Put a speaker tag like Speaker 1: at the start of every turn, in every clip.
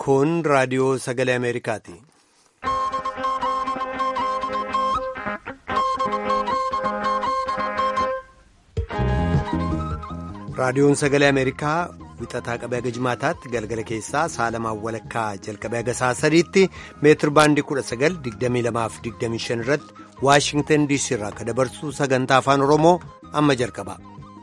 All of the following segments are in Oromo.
Speaker 1: Kun raadiyoo sagalee Ameerikaati. Raadiyoon sagalee Ameerikaa wixataa qabee haga jimaataatti galgala keessaa saalamaan walakkaa jalqabee haga sa'a sadiitti meetir baandii 1922-25 irratti Waashingtan DC irraa akka dabarsu sagantaa afaan Oromoo amma jalqaba.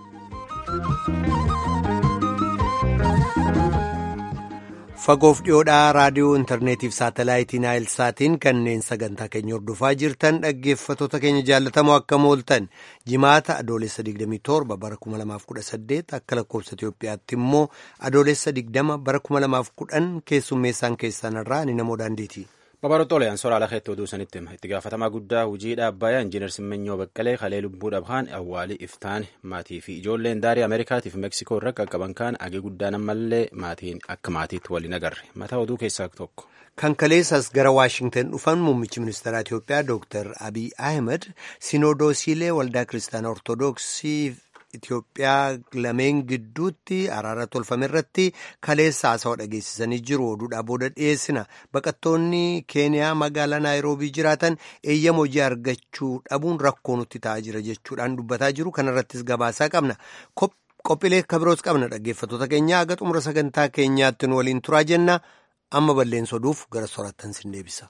Speaker 1: Fagoof dhiyoodhaa raadiyoo intarneetiif saatalaayitii naayilsaatiin kanneen sagantaa keenya hordofaa jirtan dhaggeeffattoota keenya jaallatamoo akka mooltan jimaata adoolessa 27 bara 2018 akka lakkoofsa Itoophiyaatti immoo adoolessa 20 bara 2010 keessummeessaan keessanirraa ni namoo daandiiti.
Speaker 2: Babarootooleen soraa lakeetti oduu sanitti itti gaafatamaa guddaa hojiidha Abbaayyaa Injiinar Simmenyoo Baqqalee Kalee Lubbuu Dhabhaan Awwaalii Iftaan maatii fi ijoolleen daarii Ameerikaatiif Meksikoo irra qaqqaban kaan agee guddaan ammallee maatiin akka maatiitti waliin agarre mataa oduu keessaa tokko.
Speaker 1: Kan kaleessas gara Waashingtan dhufan muummichi ministeera Itoophiyaa Dr. Abiy Ahmed Sinodoosiilee Waldaa Kiristaanaa Ortoodooksii Itoophiyaa lameen gidduutti araara tolfame irratti kaleessa haasawaa dhageessisanii jiru oduudhaa booda dhiyeessina baqattoonni keeniyaa magaalaa naayiroobii jiraatan eeyyama hojii argachuu dhabuun rakkoo nutti ta'aa jira jechuudhaan dubbataa jiru kanarrattis gabaasaa qabna qophiilee kabiroos qabna dhaggeeffattoota keenya haga xumura sagantaa keenyaatti nu waliin turaa jenna amma balleessa oduuf gara soraattan sin deebisa.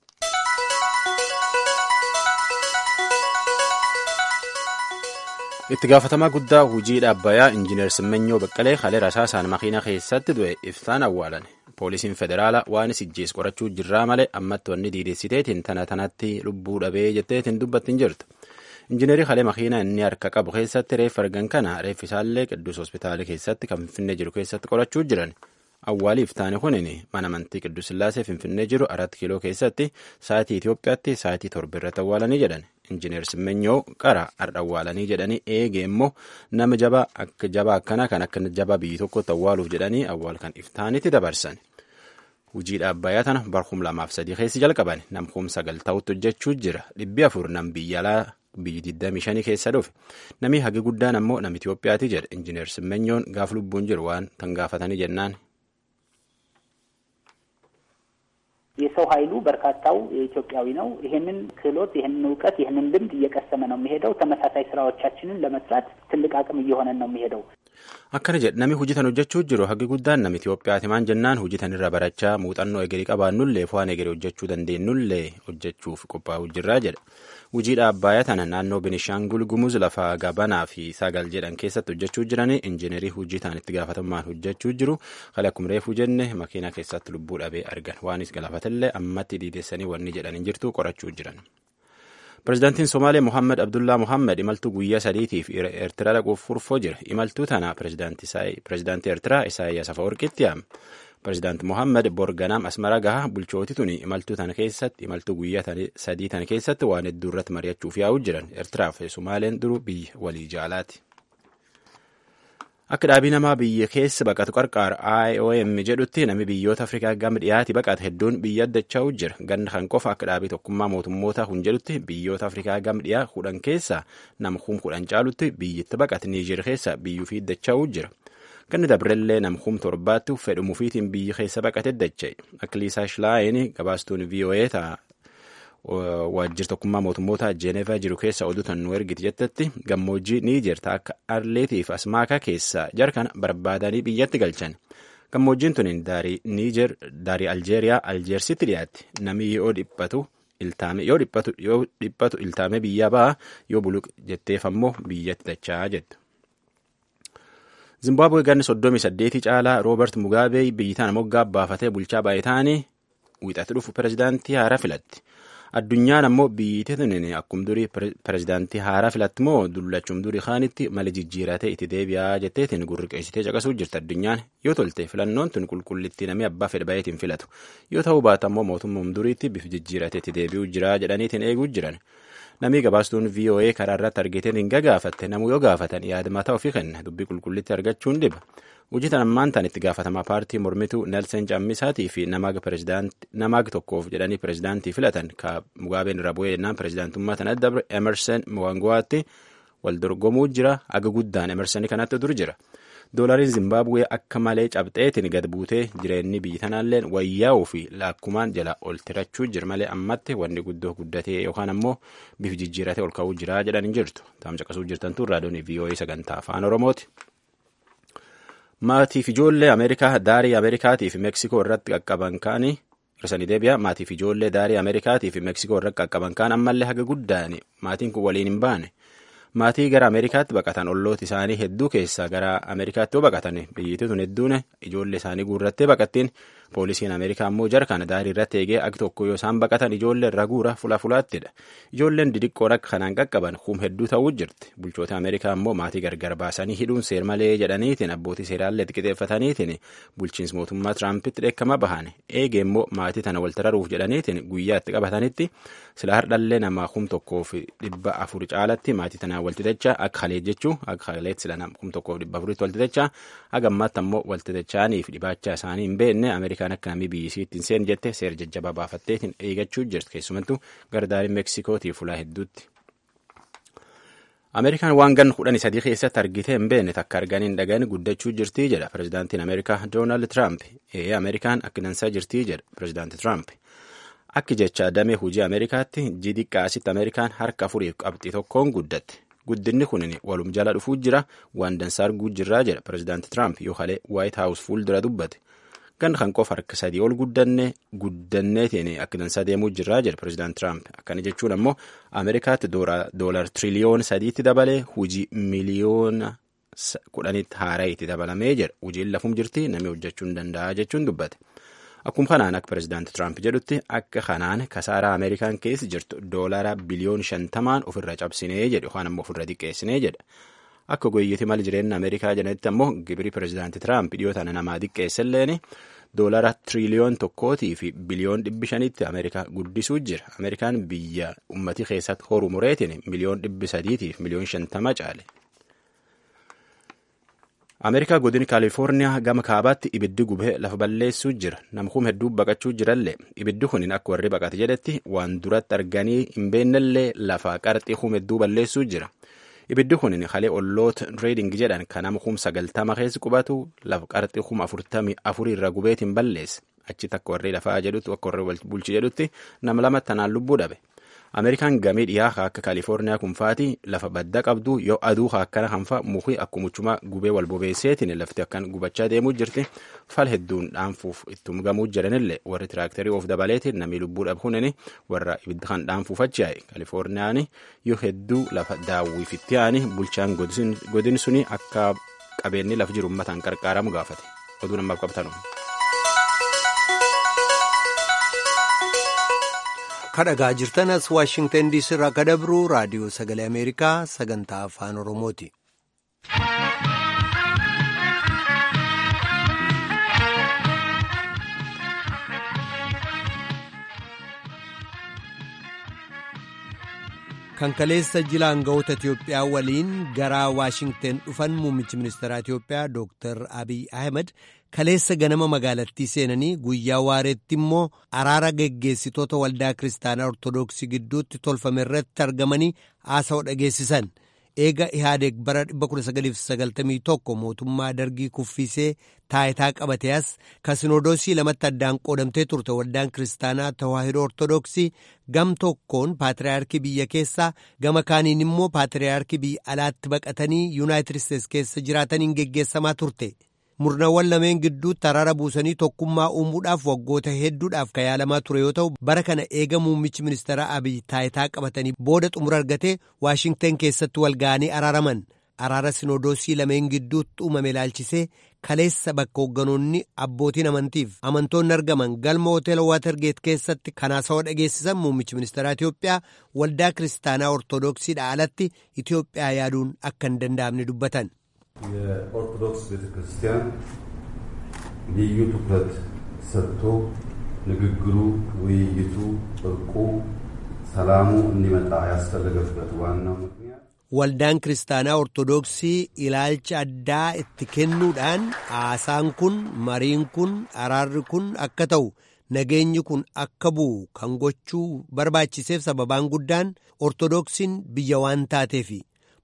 Speaker 2: itti gaafatamaa guddaa hojiidha abbayaa injiinar simmenyoo baqqalee kalee rasaasaan makiina keessatti du'e iftaan awwaalan poolisiin federaalaa waan isijjees qorachuu jirraa malee ammatti wanni diideessiteetiin tana tanatti lubbuu dhabee jetteetiin dubbattiin jirtu injiinarii kalee makiina inni harka qabu keessatti reeffa argan kana reeffisaallee qidduus hospitaala keessatti kan finfinnee jiru keessatti qorachuu jiran awwaalii iftaani kunin mana amantii qidduus sillaasee finfinnee jiru arat kiiloo keessatti sa'aatii Itoophiyaatti sa'aatii torba irratti awwaalanii jedhan injiinar simmenyoo qara har'a awwaalanii jedhanii eege immoo nama jabaa akka jabaa akkana kan akka jabaa biyyi tokkotti awwaaluuf jedhanii awwaal kan iftaanitti dabarsan. Hujii dhaabbayaa tana barhum lamaaf sadii keessi jalqaban namkum sagal ta'utti hojjechuu jira dhibbi afur nam biyya alaa biyyi 25 keessa dhufe namni hagi guddaan ammoo nama Itoophiyaati jedha injiinar simmenyoon gaaf lubbuun jiru waan tan gaafatanii jennaan.
Speaker 3: የሰው ኃይሉ በርካታው ኢትዮጵያዊ ነው። ይህንን ክህሎት፣ ይህንን እውቀት፣ ይህንን ልምድ እየቀሰመ ነው የሚሄደው። ተመሳሳይ ስራዎቻችንን ለመስራት ትልቅ አቅም እየሆነን ነው የሚሄደው።
Speaker 2: akkana jedhe namni hojjetan hojjechuu jiru hagi guddaan nama Itoophiyaati maan jennaan hojjetan irra barachaa muuxannoo egerii qabaannullee fo'aan egerii hojjechuu dandeenyullee hojjechuuf qophaa'uu jirraa jedha. Hujii dhaabbayaa tana naannoo Benishaangul Gumuz lafa gabanaa fi sagal jedhan keessatti hojjechuu jiranii injiinarii hojii ta'an itti gaafatamummaan hojjechuu jiru kale akkuma reefuu jenne makiinaa keessatti lubbuu dhabee argan waanis galaafatallee ammatti diideessanii wanni jedhan hin jirtu qorachuu jiran. Pireezidaantiin Somaalee Mohaammed Abdullaa Mohaammed imaltuu guyyaa sadiitiif Eertiraa dhaquuf furfoo jira. Imaltuu tana pireezidaantii Eertiraa Isaayyaas Afawarqiitti yaame. Pireezidaanti Mohaammed Borganaam Asmara gahaa bulchootii tuni imaltuu tana keessatti imaltuu guyyaa sadii tana keessatti waan hedduu irratti mari'achuuf yaa'uu jiran. Eertiraa fi Somaaleen duruu biyya walii jaalaati. Akka dhaabii namaa biyya keessa baqatu qarqaar IOM jedhutti namni biyyoota Afrikaa gama dhiyaati baqate hedduun biyya addachaa'u jira. Ganna kan qofa akka dhaabii tokkummaa mootummoota kun jedhutti biyyoota Afrikaa gama dhiyaa kudhan keessa nama kum kudhan caalutti biyyitti baqate Niijer keessa biyyuu fi addachaa'u jira. Ganni dabrellee nama kum torbaatti fedhumuufiitiin biyya keessa baqate dacha'e. Akka Liisaa Shilaayin gabaastuun VOA ta'a. waajjira tokkummaa mootummoota Jeenevaa jiru keessa oduutan nu ergiti jettetti gammoojjii Niijer akka Arleetiif Asmaakaa keessa jarkan barbaadanii biyyatti galchan. Gammoojjiin tun daarii Niijer daarii Aljeeriyaa Aljeersitti dhiyaatti. Namni yoo dhiphatu iltaame yoo dhiphatu yoo dhiphatu iltaame biyyaa ba'a yoo buluq jetteef ammoo biyyatti dachaa jettu. Zimbaabuwee ganni soddomii saddeetii caalaa Roobert Mugaabee biyyi tana moggaa baafatee bulchaa baay'ee ta'anii wiixatti dhufu pireezidaantii haaraa filatti. Addunyaan ammoo biyyi tunin akkum durii pireezidaantii haaraa filatti moo dullachuun durii kaanitti mala jijjiiratee itti deebi'aa jetteetiin gurri qeessitee caqasuu jirti addunyaan yoo tolte filannoon tun qulqullitti namni abbaa fedha baay'eetiin filatu yoo ta'uu baata ammoo mootummaan duriitti bifa jijjiiratee itti deebi'uu jira jedhaniitiin eeguu jiran. Namni gabaastuun VOA karaa irratti argitee hin gagaafatte namuu yoo gaafatan yaada mataa ofii kenna dubbii qulqullitti argachuun dhiba. Hojii tan ammaan tan itti gaafatamaa paartii mormituu Nelson Cammisaatii fi namaag tokkoof jedhanii pireezidaantii filatan ka Mugaabeen irra bu'ee jennaan pireezidaantummaa tan adda Emerson Mnangagwaatti wal dorgomuu jira aga guddaan Emersonii kanatti dur jira. doolariin zimbaabuwee akka malee cabxeetiin gad buutee jireenyi biyyi tanaalleen wayyaa'uu fi laakkumaan jala ol tirachuu jira malee ammatti wanni guddoo guddatee yookaan ammoo bif jijjiiratee ol ka'uu jira jedhan hin jirtu taam caqasuu jirtantu raadiyoon vii'oo'ee sagantaa afaan oromooti. maatiif ijoollee ameerikaa daarii ameerikaatii fi meeksikoo irratti qaqqaban kaanii hirsanii deebi'a maatiif ijoollee daarii ameerikaatii fi meeksikoo irratti qaqqaban kaan ammallee haga guddaan maatiin kun waliin hin baane maatii gara ameerikaatti baqatan ollooti isaanii hedduu keessaa gara ameerikaatti yoo baqatan biyyittii tun hedduun ijoollee isaanii guurrattee baqattiin poolisiin ameerikaa ammoo jara kana daarii irratti eegee akka tokko yoo isaan baqatan ijoollee irra guura fula fulaattidha ijoolleen didiqqoon akka kanaan qaqqaban hum hedduu ta'uu jirti bulchoota ameerikaa ammoo maatii gargar baasanii hidhuun seer malee jedhaniitiin abbootii seeraallee xiqixeeffataniitiin bulchiinsa mootummaa tiraampiti dheekkama bahan eegee immoo maatii tana wal tararuuf jedhaniitiin guyyaa itti qabatanitti sila hardhallee namaa kum tokkoof dhibba afur caalatti maatii tanaa waltitechaa akka halee jechuu akka haleet sila kum tokkoof dhibba afuritti waltitechaa haga ammaatti ammoo waltitechaaniif dhibaachaa isaanii hin beekne ameerikaan akka namni biyyisiitti hin seen jette seera jajjabaa baafatteetiin eegachuu jirti keessumattuu gardaariin meeksikootii fulaa hedduutti. Ameerikaan waan gan kudhanii sadii keessatti argitee hin beekne takka arganii hin dhaga'in guddachuu jirtii jedha pirezidaantiin Ameerikaa Doonaald Tiraamp. Ee Ameerikaan akka dansaa jirtii jedha pirezidaanti Tiraamp. Akki jecha damee hojii Ameerikaatti jidiqqaasitti Ameerikaan harka afuriif qabxii tokkoon guddatte. Guddinni kun walum jala dhufuu jira waan dansaa arguu jirraa jedha pirezidaanti Tiraamp yoo halee Waayit Haawus fuuldura dubbate. Gan kan qofa harka sadii ol guddanne guddanneetiin akka dansaa deemuu jirraa jedha pirezidaanti Tiraamp. Akkana jechuun ammoo Ameerikaatti doolar tiriliyoona sadiitti dabalee hojii miliyoona kudhanitti haaraa itti dabalamee jedha. Hojiin lafum jirti namni hojjechuu hin danda'a jechuun dubbate. Akkuma kanaan akka pirezidaanti Tiraamp jedhutti akka kanaan kasaaraa Ameerikaan keessa jirtu doolara biliyoon shantamaan ofirra cabsinee jedhe yookaan ammoo ofirra xiqqeessinee jedha. Akka goyyiti mal jireenya Ameerikaa jedhanitti ammoo gibiri pirezidaanti Tiraamp dhiyootaan namaa xiqqeesselleen doolara tiriliyoon tokkootii fi biliyoon dhibbi shanitti Ameerikaa guddisuu jira. Ameerikaan biyya ummatii keessatti horu mureetiin miliyoon dhibbi sadiitii fi miliyoon shantama caale. Ameerikaa godina Kaalifoorniyaa gama kaabaatti ibiddi gubee lafa balleessuu jira. Namkuun hedduu baqachuu jirallee ibiddi kun akka warri baqate jedhetti waan duratti arganii hin beennellee lafa qarxii hum hedduu balleessuu jira. Ibiddi kun halee olloota reeding jedhan kan nama kum sagaltama keessa qubatu lafa qarxii kum afurtamii afurii irra gubeetiin balleesse. Achitti akka warri lafaa jedhutti akka warri bulchi jedhutti nama lama tanaan lubbuu dhabe. Ameerikaan gamii dhiyaa akka Kaalifoorniyaa kunfaati lafa badda qabdu yoo aduu akkana hanfa mukii akkumuchuma gubee wal bobeesseetiin lafti akkan gubachaa deemuu jirti fal hedduun dhaanfuuf ittum gamuu jiranillee warri tiraaktarii of dabaleetiin namni lubbuu dhabuun warra ibidda kan dhaanfuuf achi'ae Kaalifoorniyaan yoo hedduu lafa daawwiifitti aani bulchaan godin suni akka qabeenyi lafa jiru ummataan qarqaaramu gaafate oduu namaaf qabtanu.
Speaker 1: kadhagaa jirtanas waashingtan diisii irraa akka dabru raadiyoo sagalee ameerikaa sagantaa afaan oromooti. kan kaleessa jila aangawoota Itiyoophiyaa waliin gara Waashingten dhufan muummichi ministeeraa Itiyoophiyaa Dr. Abiy Ahmed kaleessa ganama magaalattii seenanii guyyaa waareetti immoo araara geggeessitoota waldaa kiristaanaa ortodoksii gidduutti tolfame irratti argamanii haasa'u dhageessisan. Eega Ihaadeeg bara 1991 mootummaa dargii kuffisee taayitaa qabate as kasinodoosii lamatti addaan qoodamtee turte waldaan kiristaanaa tawaahidoo ortodoksii gam tokkoon paatriyaarkii biyya keessaa gama kaaniin immoo paatriyaarkii biyya alaatti baqatanii yuunaayitid isteetsi keessa jiraataniin geggeessamaa turte. murnawwan lameen gidduutti araara buusanii tokkummaa uumuudhaaf waggoota hedduudhaaf kan yaalamaa ture yoo ta'u bara kana eega muummichi ministeeraa abiy taayitaa qabatanii booda xumura argatee waashingten keessatti wal ga'anii araaraman araara sinodoosii lameen gidduutti uumame ilaalchisee kaleessa bakka hoogganoonni abbootiin amantiif amantoonni argaman galma hoteela waatergeet keessatti kanaasawaa dhageessisan muummichi ministeeraa Itiyoophiyaa waldaa kiristaanaa ortodoksiidha alatti Itiyoophiyaa yaaduun akka hin danda'amne dubbatan.
Speaker 4: የኦርቶዶክስ ቤተ ክርስቲያን ልዩ ትኩረት ሰጥቶ ንግግሩ፣ ውይይቱ፣ እርቁ፣ ሰላሙ እንዲመጣ ያስፈለገበት ዋናው ምክንያት
Speaker 1: waldaan kiristaanaa ortodoksii ilaalcha addaa itti kennuudhaan haasaan kun mariin kun araarri kun akka ta'u nageenyi kun akka bu'u kan gochuu barbaachiseef sababaan guddaan ortodoksiin biyya waan taateefi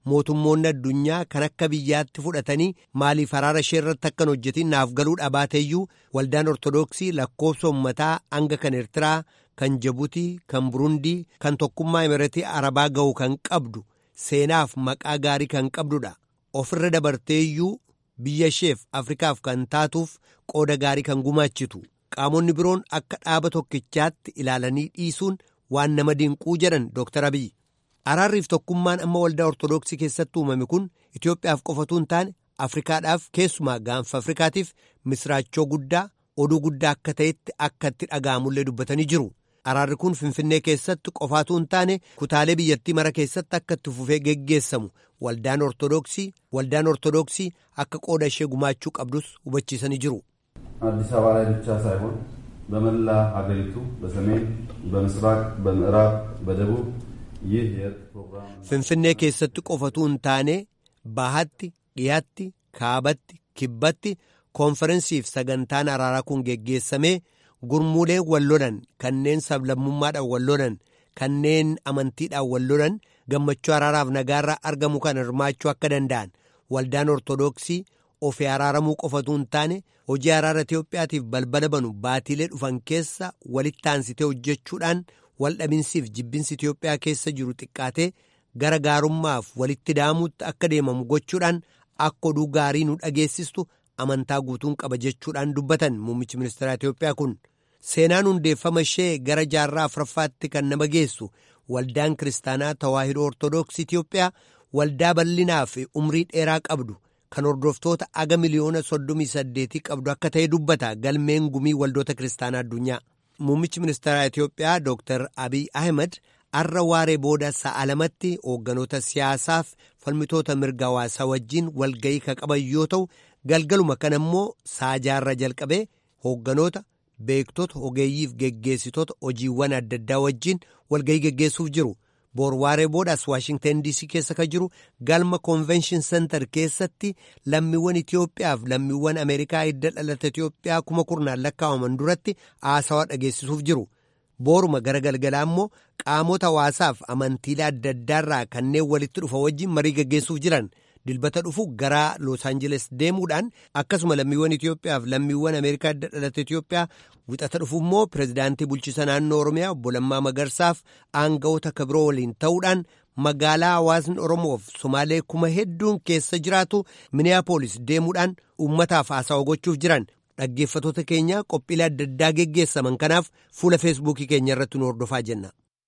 Speaker 1: mootummoonni addunyaa kan akka biyyaatti fudhatanii maaliif araara ishee irratti akkan hojjetin naaf galuu dhabaateeyyuu waldaan ortodoksii lakkoofsa uummataa hanga kan Eertiraa, kan Jibuutii, kan Burundii, kan tokkummaa Imireetii Arabaa ga'u kan qabdu seenaaf maqaa gaarii kan qabdudha. Ofirra dabarteeyyuu biyya isheef Afrikaaf kan taatuuf qooda gaarii kan gumaachitu. Qaamonni biroon akka dhaaba tokkichaatti ilaalanii dhiisuun waan nama dinquu jedhan Dr. Abiy. Araarriif tokkummaan amma waldaa Ortoodooksii keessatti uumame kun Itoophiyaaf qofatu hin taane Afrikaadhaaf keessumaa gaanfa Afrikaatiif misraachoo guddaa oduu guddaa akka ta'etti akka itti dhaga'amullee dubbatanii jiru. Araarri kun Finfinnee keessatti qofaatu hin taane kutaalee biyyattii mara keessatti akka itti fufee geggeessamu waldaan Ortoodooksii waldaan Ortoodooksii akka qooda ishee gumaachuu qabdus hubachiisanii jiru.
Speaker 4: አዲስ አበባ ላይ ብቻ ሳይሆን በመላ ሀገሪቱ በሰሜን፣ በምስራቅ፣ በምዕራብ፣ በደቡብ ይህ የእርቅ ፕሮግራም
Speaker 1: Finfinnee keessatti qofatu hin taane bahaatti, dhiyaatti, kaabatti, kibbatti koonferensiif sagantaan araaraa kun geggeessamee gurmuulee wal lolan kanneen sablammummaadhaan wal lolan kanneen amantiidhaan wal lolan gammachuu araaraaf nagaarraa argamu kan hirmaachuu akka danda'an waldaan ortodoksii ofii araaramuu qofatu hin taane hojii araara Itoophiyaatiif balbala banu baatiilee dhufan keessa walitti aansitee hojjechuudhaan waldhabinsiif jibbinsi Itoophiyaa keessa jiru xiqqaatee gara gaarummaaf walitti daamuutti akka deemamu gochuudhaan akka oduu gaarii nu dhageessistu amantaa guutuun qaba jechuudhaan dubbatan muummichi ministeera Itoophiyaa kun. Seenaan hundeeffama ishee gara jaarraa afuraffaatti kan nama geessu waldaan kiristaanaa tawaahidoo ortodoksii Itoophiyaa waldaa bal'inaa fi umrii dheeraa qabdu kan hordoftoota aga miliyoona soddomii saddeetii qabdu akka ta'e dubbata galmeen gumii waldoota kiristaanaa addunyaa. Muummichi ministeera Itoophiyaa Dr. Abiy Ahmed har'a waaree booda sa'a lamatti hoogganoota siyaasaaf falmitoota mirga hawaasaa wajjin walga'ii kan qaban yoo ta'u galgaluma kana immoo sa'a jaarra jalqabee hoogganoota beektota ogeeyyiif geggeessitoota hojiiwwan adda addaa wajjin walga'ii geggeessuuf jiru. boor waaree boodaas waashingtan diisii keessa kan jiru galma konvenshin sentar keessatti lammiiwwan Itoophiyaaf lammiiwwan Ameerikaa hidda dhalata Itoophiyaa kuma kurnaan lakkaa'aman duratti haasawaa dhageessisuuf jiru. Booruma gara galgalaa immoo qaamota hawaasaaf amantiilee adda addaarraa kanneen walitti dhufa wajjin marii geggeessuuf jiran dilbata dhufu gara Los Angeles deemuudhaan akkasuma lammiiwwan Itoophiyaaf lammiiwwan Ameerikaa hidda dhalata Itoophiyaa wixata dhufu immoo pirezidaantii bulchiisa naannoo Oromiyaa obbo Lammaa Magarsaaf aanga'oota kabiroo waliin ta'uudhaan magaalaa hawaasni Oromoof Somaalee kuma hedduun keessa jiraatu Miniyaapolis deemuudhaan uummataaf haasawaa gochuuf jiran dhaggeeffatoota keenya qophiilee adda addaa geggeessaman kanaaf fuula feesbuukii keenya irratti nu hordofaa jenna.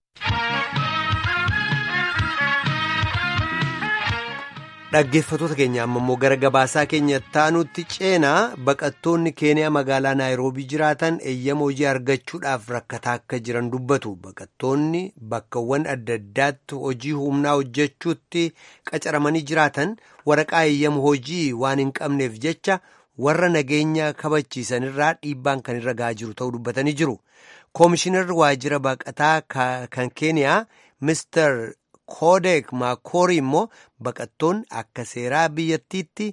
Speaker 1: dhaggeeffatoota keenya amma immoo gara gabaasaa keenya taanutti ceenaa baqattoonni keeniyaa magaalaa naayiroobii jiraatan eeyyama hojii argachuudhaaf rakkataa akka jiran dubbatu baqattoonni bakkawwan adda addaatti hojii humnaa hojjechuutti qacaramanii jiraatan waraqaa eeyyama hojii waan hin qabneef jecha warra nageenya kabachiisanirraa dhiibbaan kan irra ga'aa jiru ta'uu dubbatanii jiru koomishinarri waajjira baqataa kan keeniyaa mister Koodek Maakorii immoo baqattoonni akka seeraa biyyattiitti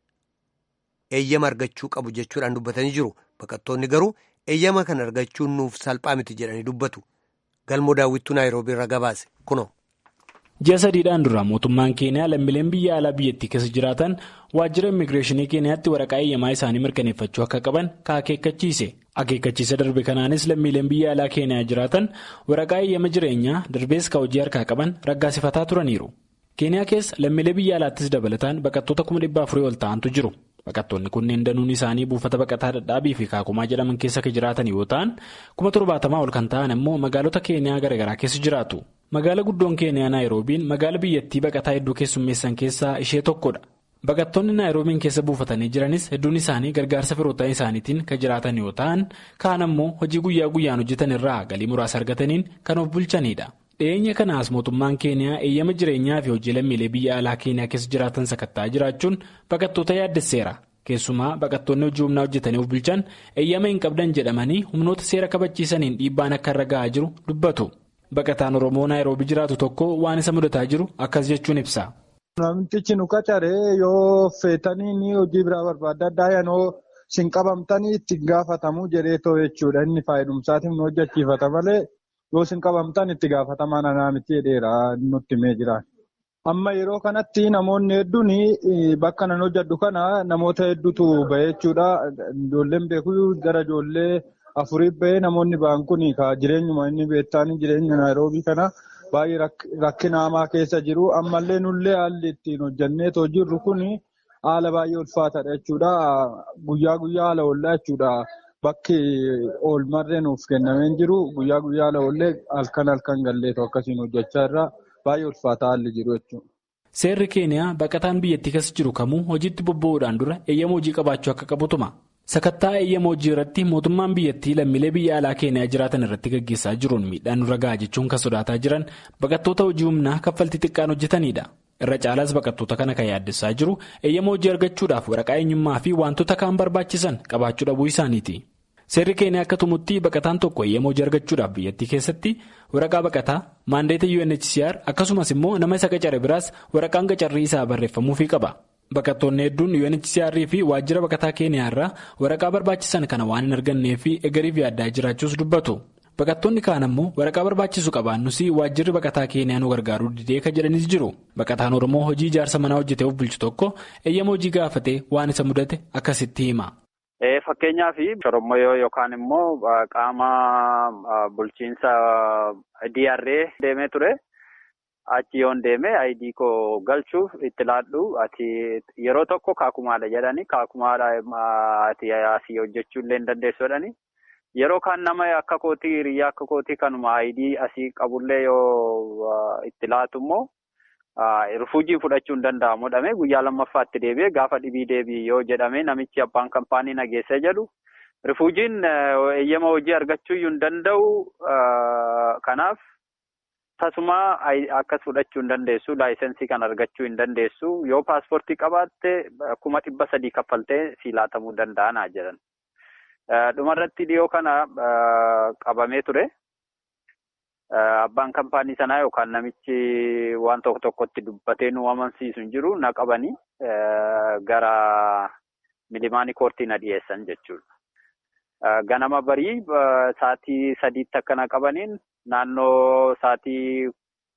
Speaker 1: eeyyama argachuu qabu jechuudhaan dubbatanii jiru. Baqattoonni garuu eeyyama kan argachuun nuuf salphaa miti jedhanii dubbatu. Galmoo daawwittuu Naayiroobii irra gabaase kunoo.
Speaker 5: Ji'a sadiidhaan dura mootummaan keeniyaa lammiileen biyya alaa biyyattii keessa jiraatan waajjira immigireeshinii keeniyaatti waraqaa eeyyamaa isaanii mirkaneeffachuu akka qaban akeekkachiise. Akeekkachiisa darbe kanaanis lammiileen biyya alaa keeniyaa jiraatan waraqaa eeyyama jireenyaa darbees ka hojii harkaa qaban raggaasifataa turaniiru. Keeniyaa keessa lammiilee biyya alaattis dabalataan baqattoota kuma dhibba afurii ol ta'antu jiru. Baqattoonni kunneen danuun isaanii buufata baqataa dadhaabii fi kaakumaa jedhaman keessa kan jiraatan yoo ta'an kuma torbaatamaa ol kan ta'an immoo magaalota keeniyaa garaagaraa keessa jiraatu. Magaala guddoon keeniyaa naayiroobiin magaala biyyattii baqataa hedduu keessummeessan keessaa ishee tokkodha. Baqattoonni naayiroobiin keessa buufatanii jiranis hedduun isaanii gargaarsa firoottan isaaniitiin kan jiraatan yoo ta'an kaan ammoo hojii guyyaa guyyaan hojjetan irraa galii muraasa argataniin kan of bulchanidha. Dhiyeenya kanaas mootummaan keeniyaa eeyyama jireenyaa fi hojii lammiilee biyya alaa keeniyaa keessa jiraatan sakattaa jiraachuun baqattoota yaaddesseera. Keessumaa baqattoonni hojii humnaa hojjetanii of bulchan eeyyama hin qabdan jedhamanii humnoota seera kabachiisaniin dhiibbaan akka irra ga'aa jiru dubbatu. Baqataan Oromoo naayiroobii jiraatu tokko waan isa mudataa jiru akkas jechuun ibsa.
Speaker 6: Namtichi nu qacaree yoo feetanii hojii biraa barbaadda addaa yanoo sin qabamtanii itti gaafatamuu jedhee too jechuudha. Inni fayyadumsaatiif nu hojjechiifata malee yoo sin qabamtan itti gaafatamaa nanaa miti jedheera nutti himee jira. Amma yeroo kanatti namoonni hedduun bakka nan hojjedhu kana namoota hedduutu bahe jechuudha. Ijoolleen beeku gara ijoollee afuriif bahee namoonni ba'an kun jireenyuma inni beektaan jireenya naayiroobii kana baay'ee rakkina hamaa keessa jiru. Ammallee nullee haalli ittiin hojjanneetoo jirru kun haala baay'ee ulfaataadha jechuudha. Guyyaa guyyaa haala oollaa jechuudha. Bakki oolmarree nuuf kennamee jiru guyyaa guyyaa haala oollee halkan halkan galleetoo akkasiin hojjechaa irraa. Baay'ee ulfaataa haalli jiru jechuudha.
Speaker 5: Seerri keeniyaa baqataan biyyattii keessa jiru kamuu hojiitti bobba'uudhaan dura eeyyama hojii qabaachuu akka qabutuma. Sakattaa eeyyama hojii irratti mootummaan biyyattii lammiilee biyya alaa keeniyaa jiraatan irratti gaggeessaa jiruun miidhaan nurra gahaa jechuun kan sodaataa jiran baqattoota hojii humnaa kaffaltii xiqqaan hojjetanidha. Irra caalaas baqattoota kana kan yaaddessaa jiru eeyyama hojii argachuudhaaf waraqaa eenyummaa fi wantoota kaan barbaachisan qabaachuu dhabuu isaaniiti. Seerri keeniyaa akka tumutti baqataan tokko eeyyama hojii argachuudhaaf biyyattii keessatti waraqaa baqataa maandeeta UNHCR akkasumas immoo nama isa qacare biraas waraqaan qacarrii isaa barreeffamuufii qaba. Baqattoonni hedduun UNHCR fi waajjira baqataa keeniyaa irraa waraqaa barbaachisan kana waan hin argannee fi egariif yaaddaa jiraachuus dubbatu. Baqattoonni kaan ammoo waraqaa barbaachisu qabaannus waajjirri baqataa keeniyaa nu gargaaruu didee kan jedhanis jiru. Baqataan Oromoo hojii ijaarsa manaa hojjetee of bulchu tokko eeyyama hojii gaafatee waan isa mudate akkasitti hima.
Speaker 7: Fakkeenyaaf Oromoo yookaan immoo qaama bulchiinsa DRA deemee ture. Achi yoon deeme ayidii koo galchuuf itti laadhu ati yeroo tokko kaakumaadha jedhani kaakumaadha ati asii hojjechuu illee hin dandeessu jedhani. Yeroo kaan nama akka kootii hiriyyaa akka kootii kanuma ayidii asii qabullee yoo itti laatu immoo rifuujii fudhachuu hin danda'amu jedhame guyyaa lammaffaatti deebi'ee gaafa dhibii deebii yoo jedhame namichi abbaan kaampaanii nageessa jedhu rifuujiin eeyyama hojii argachuu hin danda'u kanaaf. Tasumaa akkas fudhachuu hin dandeessu laayisensii kan argachuu hin dandeessu yoo paaspoortii qabaatte kuma dhibba sadii kaffaltee si laatamuu danda'anaa jedhan. Dhumarratti dhiyoo kana qabamee ture. Abbaan kaampaanii sanaa yookaan namichi waan tokko tokkotti dubbatee nu amansiisu hin jiru na qabanii gara milimaanii koortii na dhiyeessan jechuudha. Ganama barii sa'aatii sadiitti akka na qabaniin naannoo sa'aatii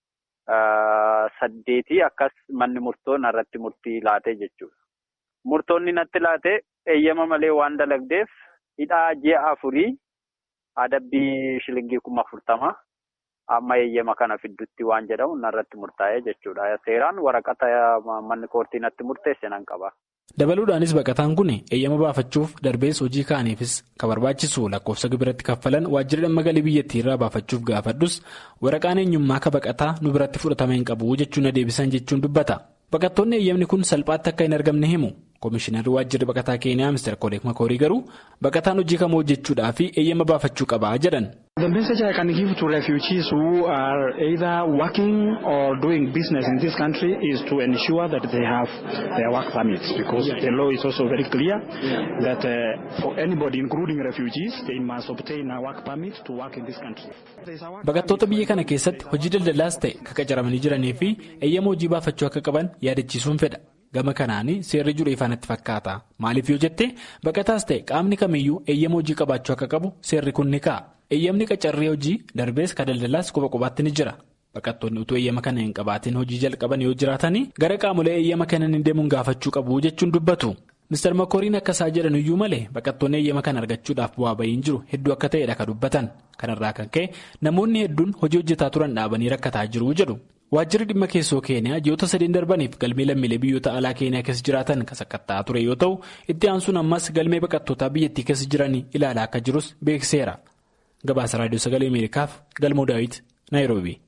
Speaker 7: saddeetii akkas manni murtoo narratti murtii laatee jechuudha. Murtoonni natti laatee eeyyama malee waan dalagdeef hidhaa ji'a afurii adabbii shilingii kuma afurtama amma eeyyama kana fiddutti waan jedhamu narratti murtaa'ee jechuudha. Seeraan waraqata manni koortii natti murteesse nan qaba.
Speaker 5: Dabaluudhaanis baqataan kun eeyyama baafachuuf darbees hojii kaaniifis kan barbaachisu lakkoofsa gibiratti kaffalan waajjira dhimma galii biyyattii irraa baafachuuf gaafadhus waraqaan eenyummaa akka baqataa nu biratti fudhatama hin qabu jechuun na deebisan jechuun dubbata. Baqattoonni eeyyamni kun salphaatti akka hin argamne himu. Komishinarri waajjirri baqataa Keeniyaa Mr. Koleek Makoorii garuu baqataan hojii kamuu hojjechuudhaa fi eeyyama baafachuu qabaa jedhan.
Speaker 8: The message I can give to refugees who are either working or doing business in this country is to ensure that they have their work permits because the law is also very clear that uh, for anybody including refugees they must obtain a work permit to work in this country.
Speaker 5: Baqattoota biyya kana keessatti hojii daldalaas ta'e kan qacaramanii jiranii fi eeyyama hojii baafachuu akka qaban yaadachiisuun fedha. Gama kanaan seerri jiru ifaanatti fakkaata. Maaliif yoo jette baqataas ta'e qaamni kamiyyuu eeyyama hojii qabaachuu akka qabu seerri kun ni ka'a. Eeyyamni qacarree hojii darbees kan daldalaas quba qubaatti ni jira. Baqattoonni utuu eeyyama kana hin qabaatiin hojii jalqaban yoo jiraatanii gara qaamolee eeyyama kana hin deemuun gaafachuu qabu jechuun dubbatu. Mr. Makooriin akkasaa jedhan iyyuu malee baqattoonni eeyyama kana argachuudhaaf bu'aa bahiin jiru hedduu akka ta'edha kan dubbatan. Kanarraa kan ka'e namoonni hedduun hojii hojjetaa turan dhaabanii rakkataa jiru jedhu. Waajjirri dhimma keessoo Keeniyaa ji'oota sadiin darbaniif galmee lammiilee biyyoota alaa Keeniyaa keessa jiraatan kan sakatta'aa ture yoo ta'u itti aansuun ammas galmee baqattootaa biyyattii keessa jiran ilaalaa akka jirus beekseera. Gabaasa Raadiyoo Sagalee Ameerikaaf Galmoo Daawit Naayiroobi.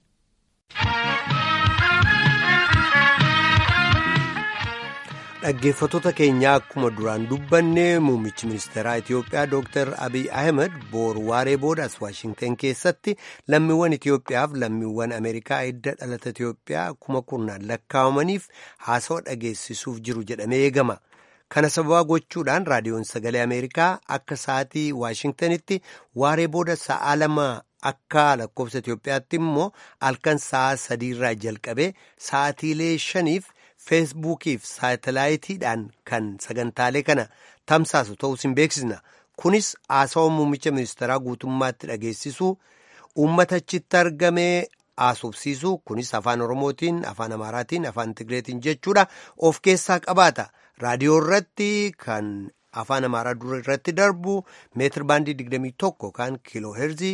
Speaker 1: Dhaggeeffattoota keenyaa akkuma duraan dubbanne muummichi ministeeraa Itiyoophiyaa Dr. Abiy Ahmed boru waaree boodaas Waashintan keessatti lammiiwwan Itiyoophiyaaf lammiiwwan Ameerikaa hidda dhalata Itiyoophiyaa kuma kurnaan lakkaa'amaniif haasawaa dhageessisuuf jiru jedhamee eegama. Kana sababa gochuudhaan raadiyoon sagalee Ameerikaa akka sa'aatii Waashintanitti waaree booda sa'a lama akka lakkoofsa Itiyoophiyaatti immoo halkan sa'a sadiirraa jalqabee sa'aatiilee shaniif. feesbuukiif saatalaayitiidhaan kan sagantaalee kana tamsaasu ta'us hin beeksisna kunis haasawaa muummicha ministeeraa guutummaatti dhageessisuu uummata achitti argamee haasofsiisu kunis afaan oromootiin afaan amaaraatiin afaan tigreetiin jechuudha of keessaa qabaata raadiyoo irratti kan afaan amaaraa dura irratti darbu meetir baandii 21 kan kiiloo heerzii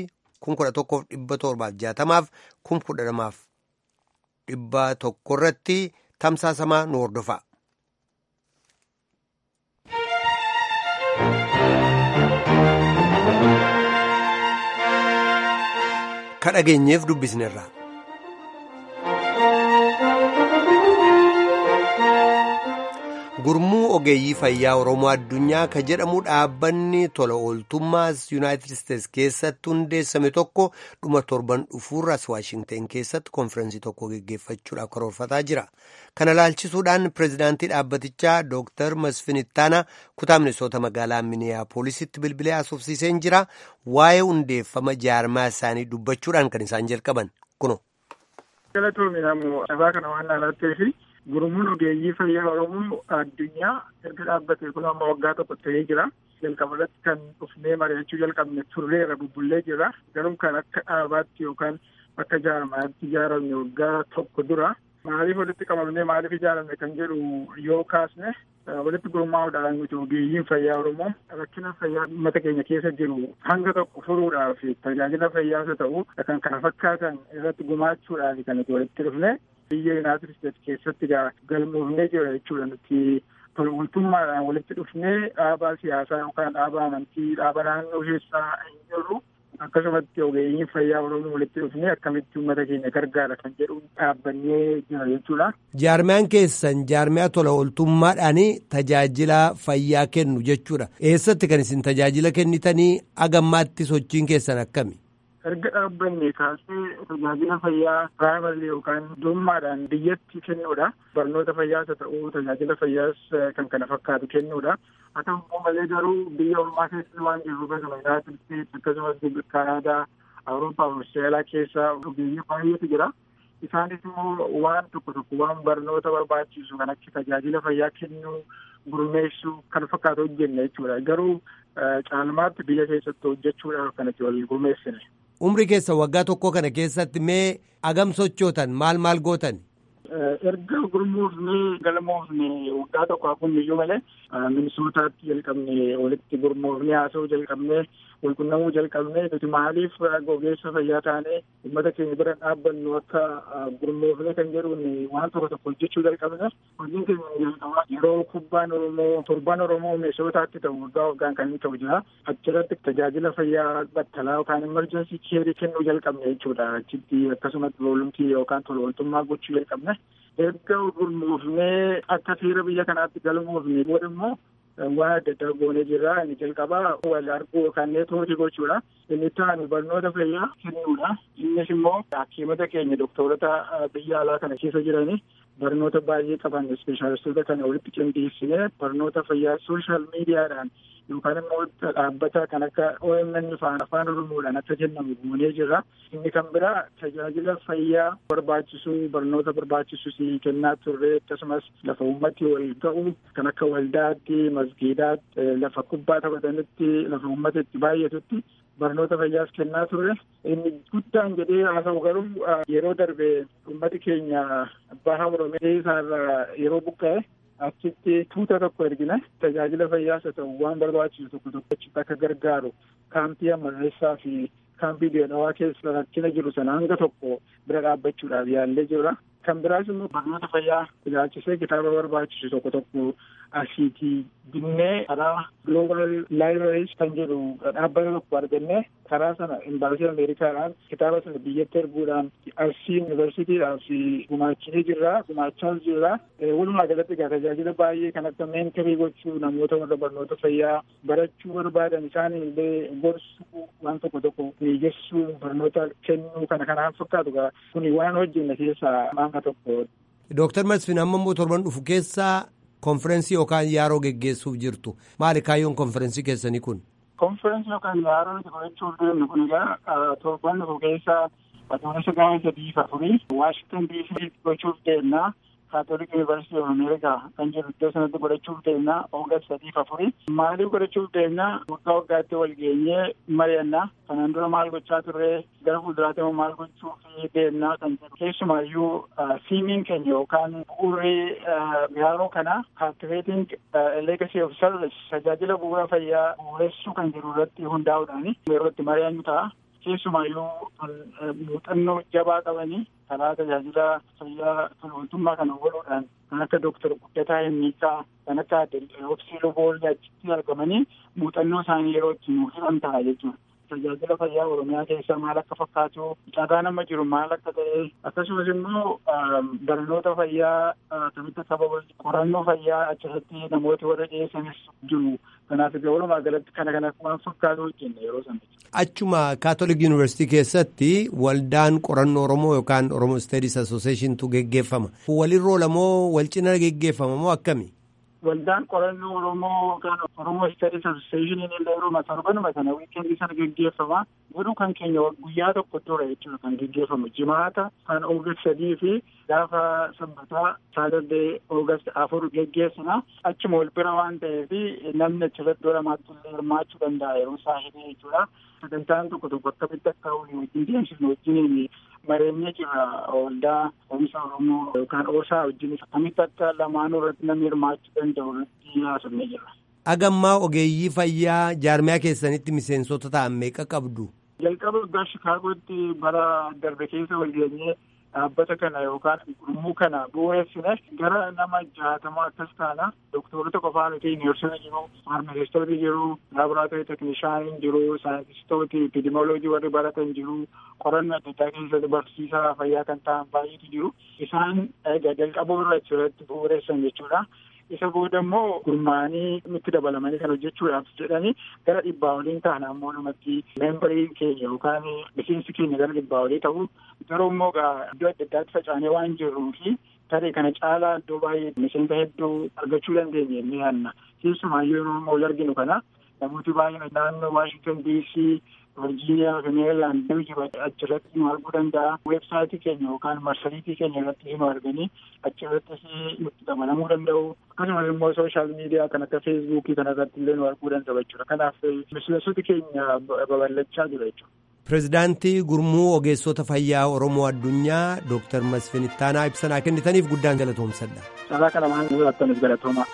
Speaker 1: 11,760 fi 12,100 irratti tamsaasamaa nu hordofa. kadhageenyeef dubbisneerra. gurmuu ogeeyyii fayyaa oromoo addunyaa ka jedhamu dhaabbanni tola ooltummaas yuunaayitid isteetsi keessatti hundeessame tokko dhuma torban dhufuurras waashingteen keessatti konfirensii tokko geggeeffachuudhaaf karoorfataa jira kana laalchisuudhaan pireezidaantii dhaabbatichaa dooktar masfin ittaanaa kutaa minisoota magaalaa miniyaapoolisitti bilbilee haasofsiiseen jira waa'ee hundeeffama jaarmaa isaanii dubbachuudhaan kan isaan jalqaban kuno.
Speaker 9: galatoomii namoo sabaa kana waan laalatteefi gurmuun ogeeyyii fayyaa oromoo addunyaa erga dhaabbatee kun amma waggaa tokko ta'ee jira jalqaba irratti kan dhufnee mari'achuu jalqabne turreera bubbullee jira garuu kan akka dhaabaatti yookaan akka jaarmaatti ijaaramne waggaa tokko dura maaliif walitti qabamne maaliif ijaaramne kan jedhu yoo kaasne walitti gurmaa'uudhaan nuti ogeeyyiin fayyaa oromoo rakkina fayyaa uummata keenya keessa jiru hanga tokko furuudhaaf tajaajila fayyaas ta'u kan kana fakkaatan irratti gumaachuudhaaf kan nuti walitti dhufne biyya yuunaayitid isteetsi keessatti galmoofnee jira jechuudha nuti tolumtummaadhaan walitti dhufnee dhaabaa siyaasaa yookaan dhaabaa amantii dhaaba naannoo keessaa hin jirru akkasumatti ogeeyyiin fayyaa oromoo walitti dhufnee akkamitti uummata keenya gargaara kan jedhu dhaabbannee jira jechuudha.
Speaker 1: Jaarmiyaan keessan jaarmiyaa tola ooltummaadhaan tajaajila fayyaa kennu jechuudha. Eessatti kan isin tajaajila kennitanii agammaatti sochiin keessan akkami?
Speaker 9: erga dhaabbanne kaasee tajaajila fayyaa piraayimarii yookaan dhuunfaadhaan biyyatti kennuudha. Barnoota fayyaas haa ta'u tajaajila fayyaas kan kana fakkaatu kennuudha. Haa ta'u malee garuu biyya ormaa keessa waan jiru akkasuma Yuunaayitid Isteetsi akkasumas Kanaadaa, Awurooppaa fi Austraaliyaa keessa ogeeyyii baay'eetu jira. Isaanis immoo waan tokko tokko waan barnoota barbaachisu kan akka tajaajila fayyaa kennuu gurmeessuu kan fakkaatu hojjenne jechuudha. Garuu caalmaatti biyya keessatti hojjechuudhaaf kan itti wal gurmeessine.
Speaker 1: Umri keessa waggaa tokko kana keessatti mee agam sochootan maal maal gootan?
Speaker 9: Erga gurmoofnee galmoofne waggaa tokko hafuun iyyuu malee minisootaatti jalqabne walitti gurmoofnee haasa'uu jalqabnee walqunnamuu jalqabnee nuti maaliif ogeessa fayyaa taanee uummata keenya bira dhaabbannu akka gurmoofnee kan jedhuun waan tokko tokko hojjechuu jalqabne hojiin keenya jalqabaa yeroo kubbaan oromoo torbaan oromoo minisootaatti ta'u waggaa waggaan kan inni ta'u jira achirratti tajaajila fayyaa battalaa yookaan emerjensii keerii kennuu jalqabne jechuudha achitti akkasumas boolumtii yookaan tola ooltummaa gochuu jalqabne erga gurmoofnee akka seera biyya kanaatti galmoofne booda immoo waan adda addaa goonee jirra inni jalqabaa wal arguu yookaan neetwoorkii gochuudha inni taanu barnoota fayyaa kennuudha innis immoo hakiimota keenya doktorota biyya alaa kana keessa jiranii barnoota baay'ee qaban ispeeshaalistoota kana walitti qindeessinee barnoota fayyaa sooshaal miidiyaadhaan yookaan immoo dhaabbata kan akka OMN faan afaan oromoodhaan akka kennamu goonee jirra. Inni kan biraa tajaajila fayyaa barbaachisu barnoota barbaachisu si kennaa turre akkasumas lafa uummati wal ga'u kan akka waldaatti masgiidaatti lafa kubbaa taphatanitti lafa uummata itti baay'atutti barnoota fayyaas kennaa turre inni guddaan jedhee haasa'u garuu yeroo darbe uummati keenya baha oromiyaa isaarra yeroo buqqa'e achitti tuuta tokko ergine tajaajila fayyaas haa ta'u waan barbaachisu tokko tokko achitti akka gargaaru kaampii amalleessaa fi kaampii deedhawaa keessa rakkina jiru sana hanga tokko bira dhaabbachuudhaaf yaallee jirra. Kan biraas immoo barnoota fayyaa ilaalchisee kitaaba barbaachisu tokko tokko asiitii binnee karaa Global Libraries kan jedhu dhaabbata tokko argannee karaa sana imbaasii Ameerikaadhaan kitaaba sana biyyatti erguudhaan Arsii Yuunivarsiitiidhaaf gumaachinee jirra gumaachaas jirra. Walumaa galatti egaa tajaajila baay'ee kan akka meenterii gochuu namoota warra barnoota fayyaa barachuu barbaadan isaanii illee gorsuu waan tokko tokko mijeessuu barnoota kennuu kana kanaan fakkaatu egaa kuni waan hojjenne keessaa maanga tokko.
Speaker 1: Dooktar Masfin amma immoo torban dhufu keessaa konferensii yookaan yaaroo geggeessuuf jirtu maali kaayyoon konferensii keessanii kun?
Speaker 9: Konferensii yookaan yaaroo nuti godhachuuf deemnu kun egaa torban dhufu keessaa adoolessa gaafa sadii fi afurii Waashingtan DC gochuuf deemna. kaatolik yuunivarsiitii of ameerikaa kan jiru iddoo sanatti godhachuuf deemnaa oogast sadiif afurii maaliif godhachuuf deemnaa waggaa waggaatti wal geenyee mari'annaa kanaan dura maal gochaa turre gara fuulduraatti immoo maal gochuuf deemnaa kan jedhu keessumaayyuu siimiin keenya yookaan bu'uurri bihaaroo kana kaaktiveeting legacy of service tajaajila bu'uura fayyaa bu'uuressuu kan jedhu irratti hundaa'uudhaan yeroo itti mari'annu ta'a. keessumaayyuu muuxannoo jabaa qabanii karaa tajaajila fayyaa waltummaa kana ooluudhaan kan akka dooktar Guddataa Himmiisaa kan akka Obsii Loboollee achitti argamanii muuxannoo isaanii yeroo itti nuuf himan ta'a jechuudha. Tajaajila fayyaa Oromiyaa keessaa maal akka fakkaatu, carraa nama jiru maal akka ta'e, akkasumas immoo barnoota fayyaa akkamitti akka babal'atu, qorannoo fayyaa achirratti namooti warra dhiyeessanis jiru. Kanaaf iddoo walumaa galatti kana kana waan fakkaatu hojjenne yeroo sana.
Speaker 1: Achuma Kaatolik Yuunivarsiitii keessatti waldaan qorannoo Oromoo yookaan Oromoo Studies Associationtu geggeeffama. Walirra lamoo wal cina geggeeffama moo akkami?
Speaker 9: Waldaan qorannoo Oromoo yookaan Oromoo Studies Association illee yeroo torbanuma sana wiikeendii sana geggeeffama. Garuu kan keenya guyyaa tokko ture jechuudha kan geggeeffamu. Jimaata kan Oogast sadii fi gaafa sanbataa saatardee Oogast afur geggeessina. Achuma wal bira waan ta'eef namni achirratti lamaatti illee hirmaachuu danda'a yeroo isaa hidhee jechuudha. Sagantaan tokko tokko akkamitti akka walii wajjin deemsifnu wajjin mareenyee jira waldaa oomisha Oromoo yookaan oosaa wajjin akkamitti akka lamaanuu irratti namni hirmaachuu danda'u irratti haasofnee jira.
Speaker 1: Agammaa ogeeyyii fayyaa jaarmiyaa keessanitti miseensota ta'an meeqa qabdu?
Speaker 9: Jalqaba waggaa Shikaagootti bara darbe keessa wal geenyee dhaabbata kana yookaan gurmuu kana bu'uureessine gara nama jaatama akkas taana doktorota qofaa nuti neersota jiru faarmaasistooti jiru laaboraatoorii tekinishaaniin jiru saayintistooti epidemioloojii warri baratan jiru qorannoo adda addaa keessatti barsiisaa fayyaa kan ta'an baay'eetu jiru isaan jalqaba irra achirratti bu'uureessan jechuudha. isa booda immoo gurmaanii nutti dabalamanii kan hojjechuudhaaf jedhanii gara dhibbaa waliin ta'an ammoo namatti meembariin keenya yookaan miseensi keenya gara dhibbaa walii ta'u garuu immoo iddoo adda addaatti facaanee waan jirruu fi tarii kana caalaa iddoo baay'ee miseensa hedduu argachuu dandeenya inni yaanna keessumaayyuu yeroo wal arginu kana namooti baay'een naannoo waashington dc Virgiiniyaa fi Meerilaand jiru achirratti nu arguu danda'a. Weebsaayitii keenya yookaan marsariitii keenya irratti nu arganii achirrattis nutti dabalamuu danda'u. Akkasumas immoo sooshaal miidiyaa kan akka feesbuukii kana irratti illee nu arguu danda'u jechuudha. Kanaaf miseensoti keenya babal'achaa jira jechuudha.
Speaker 1: Pireezidaantii Gurmuu Ogeessota Fayyaa Oromoo Addunyaa Dooktar Masfin Ittaanaa ibsanaa kennitaniif guddaan galatoomsadha.
Speaker 9: Carraa kana maal godhatanis galatoomaa.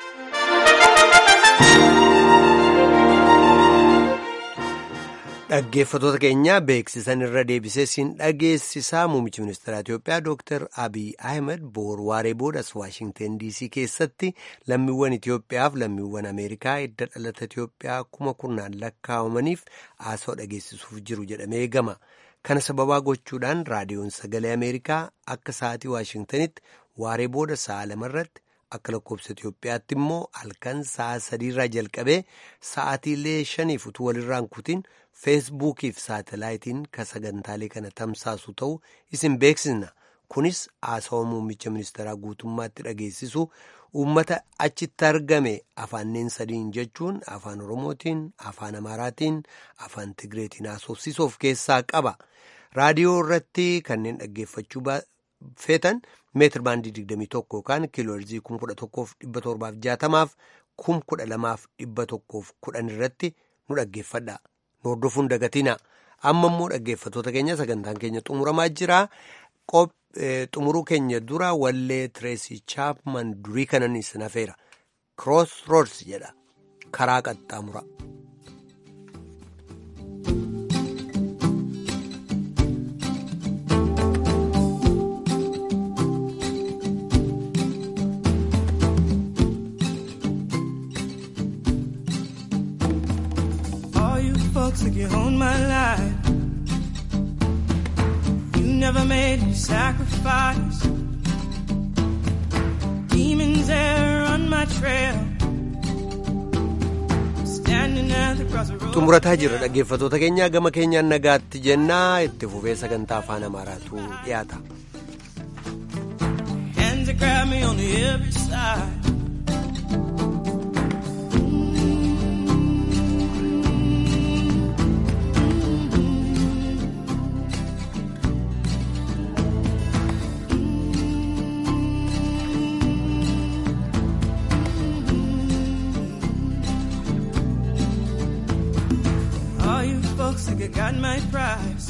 Speaker 1: Dhaggeeffattoota keenya beeksisan irra deebisee siin dhageessisaa muummichi ministeera Itoophiyaa Dooktar Abiy Ahmed boor waaree boodas Waashingten DC keessatti lammiiwwan Itoophiyaaf lammiiwwan Ameerikaa edda dhalata Itoophiyaa kuma kurnaan lakkaa'amaniif haasawaa dhageessisuuf jiru jedhamee eegama. Kana sababaa gochuudhaan raadiyoon sagalee Ameerikaa akka sa'aatii Waashingtenitti waaree booda sa'a lamarratti akka lakkoofsa Itoophiyaatti immoo halkan sa'a sadiirraa jalqabee sa'aatiilee shaniif utuu walirraan kutiin feesbuukiif saatalaayitiin ka sagantaalee kana tamsaasu ta'uu isin beeksisna. Kunis haasawaa muummicha ministeeraa guutummaatti dhageessisu uummata achitti argame afaanneen sadiin jechuun afaan Oromootiin, afaan Amaaraatiin, afaan Tigireetiin haasofsiisuuf keessaa qaba. Raadiyoo irratti kanneen dhaggeeffachuu feetan meetir baandii 21 yookaan kiilooherzii 11,760 fi 12,110 irratti nu dhaggeeffadha. Nu hordofuun dagatina. Amma immoo dhaggeeffattoota keenya sagantaan keenya xumuramaa jira. Xumuruu keenya dura wallee Tireesii Chaapman durii kanan isin hafeera. Cross Roads jedha. Karaa qaxxaamura.
Speaker 10: Took you on my life. You never made a sacrifice. Demons there on my trail. Standing at the crossroads.
Speaker 1: xumurataa jira dhaggeeffattoota keenya gama keenyaan nagaatti jennaa itti fufee sagantaa afaan amaaraatu dhiyaata.
Speaker 10: Hands that grab me on every side. like I got my prize.